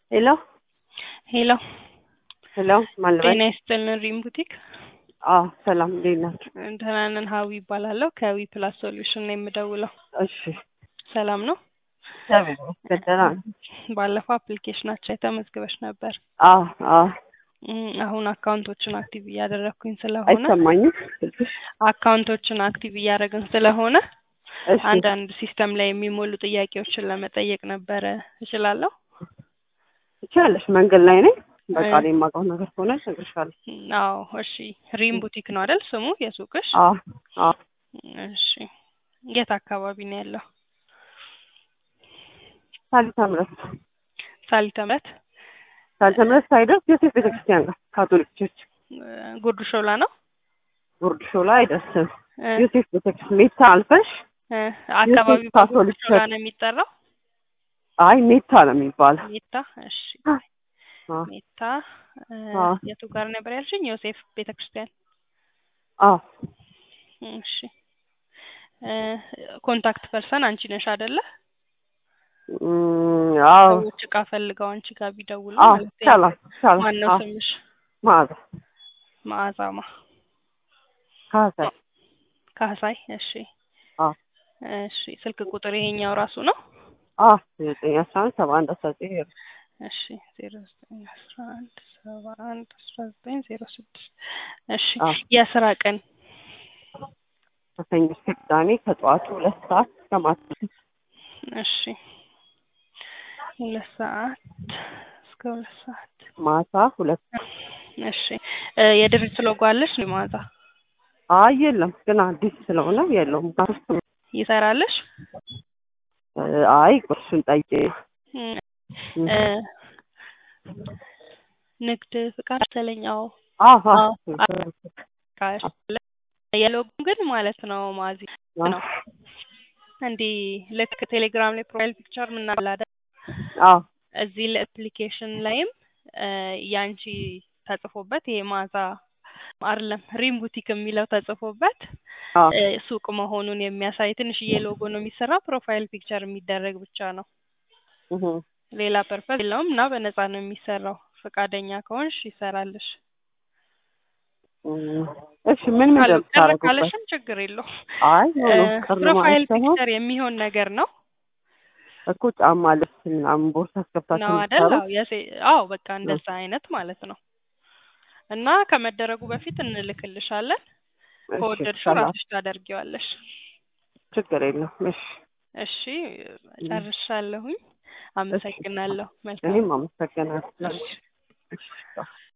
ሄሎ ሄሎ ሄሎ ማን ልበል? ጤና ይስጥልን ሪም ቡቲክ አዎ ሰላም እንዴት ናችሁ? ደህና ነን ሀዊ ይባላለሁ ከዊ ፕላስ ሶሉሽን ነው የምደውለው እሺ ሰላም ነው እግዚአብሔር ይመስገን ደህና ነኝ። ባለፈው አፕሊኬሽናቸው ተመዝግበሽ ነበር አዎ አዎ እም፣ አሁን አካውንቶችን አክቲቭ እያደረግኩኝ ስለሆነ አይሰማኝም ስልክሽ? አካውንቶችን አክቲቭ እያደረግን ስለሆነ እሺ አንዳንድ ሲስተም ላይ የሚሞሉ ጥያቄዎችን ለመጠየቅ ነበረ እችላለሁ ትችያለሽ። መንገድ ላይ ነኝ። በቃ እኔ የማውቀው ነገር ከሆነ እነግርሻለሁ። አዎ እሺ ሪም ቡቲክ ነው አይደል ስሙ የሱቅሽ አዎ አዎ እሺ የት አካባቢ ነው ያለው ሳሊታ ምረት ሳሊተ ምሕረት ሳሊታ ምረት ሳይደርስ ዮሴፍ ቤተክርስቲያን ጋር ካቶሊክ ቸርች ጉርድ ሾላ ነው ጉርድ ሾላ አይደርስም። እ ዮሴፍ ቤተክርስቲያን ሜታ አልፈሽ እ አካባቢው ዮሴፍ ካቶሊክ በጉርድ ሾላ ቸርች ነው የሚጠራው አይ ሜታ ነው የሚባለው። ሜታ እሺ አዎ ሜታ እ አዎ የቱ ጋር ነበር ያልሽኝ ዮሴፍ ቤተክርስቲያን አዎ እሺ እ ኮንታክት ፐርሰን አንቺ ነሽ አይደለ እም፣ አዎ ሰዎች እቃ ፈልገው አንቺ ጋር ቢደውሉ አዎ ማለት ነው ይቻላል ይቻላል። ማነው አዎ ስምሽ ማዕዛ መዓዛማ ካሳይ ካህሳይ እሺ አዎ እሺ ስልክ ቁጥር ይሄኛው ራሱ ነው አዎ ዘጠኝ አስራ አንድ ሰባ አንድ አስራ ዘጠኝ ዜሮ እሺ ዜሮ ዘጠኝ አስራ አንድ ሰባ አንድ አስራ ዘጠኝ ዜሮ ስድስት እሺ አዎ የስራ ቀን ከሰኞ እስከ ቅዳሜ ከጠዋቱ ሁለት ሰዓት እስከ ማታ እሺ ሁለት ሰዓት እስከ ሁለት ሰዓት ማታ ሁለት እሺ እ የድርጅት ሎጎ አለሽ እንዴ መዓዛ አይ የለም ግን አዲስ ስለሆነ የለውም። ባርስ ይሰራልሽ አይ እሱን ጠይቄ እም፣ እ ንግድ ፍቃድ መሰለኛው አዎ አዎ አቃሽ የሎጎ ግን ማለት ነው ማዚ ነው እንዲህ ልክ ቴሌግራም ላይ ፕሮፋይል ፒክቸር ምናምን አይደል አዎ እዚህ ለአፕሊኬሽን ላይም እ ያንቺ ተጽፎበት ይሄ ማዛ አይደለም ሪም ቡቲክ የሚለው ተጽፎበት አዎ እ ሱቅ መሆኑን የሚያሳይ ትንሽዬ ሎጎ ነው የሚሰራው። ፕሮፋይል ፒክቸር የሚደረግ ብቻ ነው። እህ ሌላ ፐርፐዝ የለውም እና በነፃ ነው የሚሰራው። ፈቃደኛ ከሆንሽ ይሰራልሽ። እም፣ እሺ ምን ምን ካል- ቅር እንደምታረጉበት? ካለሽም ችግር የለው። አይ ኖ ኖ ቅር ፕሮፋይል ማለት ሳይሆን ፒክቸር የሚሆን ነገር ነው እኮ ጫማ፣ ልብስ ምናምን ቦርሳ አስገብታችሁ ነው አይደል? የምትሰሩት? አዎ የሴ- አዎ በቃ እንደዛ አይነት ማለት ነው። እና ከመደረጉ በፊት እንልክልሻለን። እሺ ከወደድሽው ሰላም ራስሽ ታደርጊዋለሽ። ችግር የለም። እሺ እሺ ጨርሻለሁኝ። አመሰግናለሁ። መልካም እኔም አመሰግናለሁ። እሺ። እሺ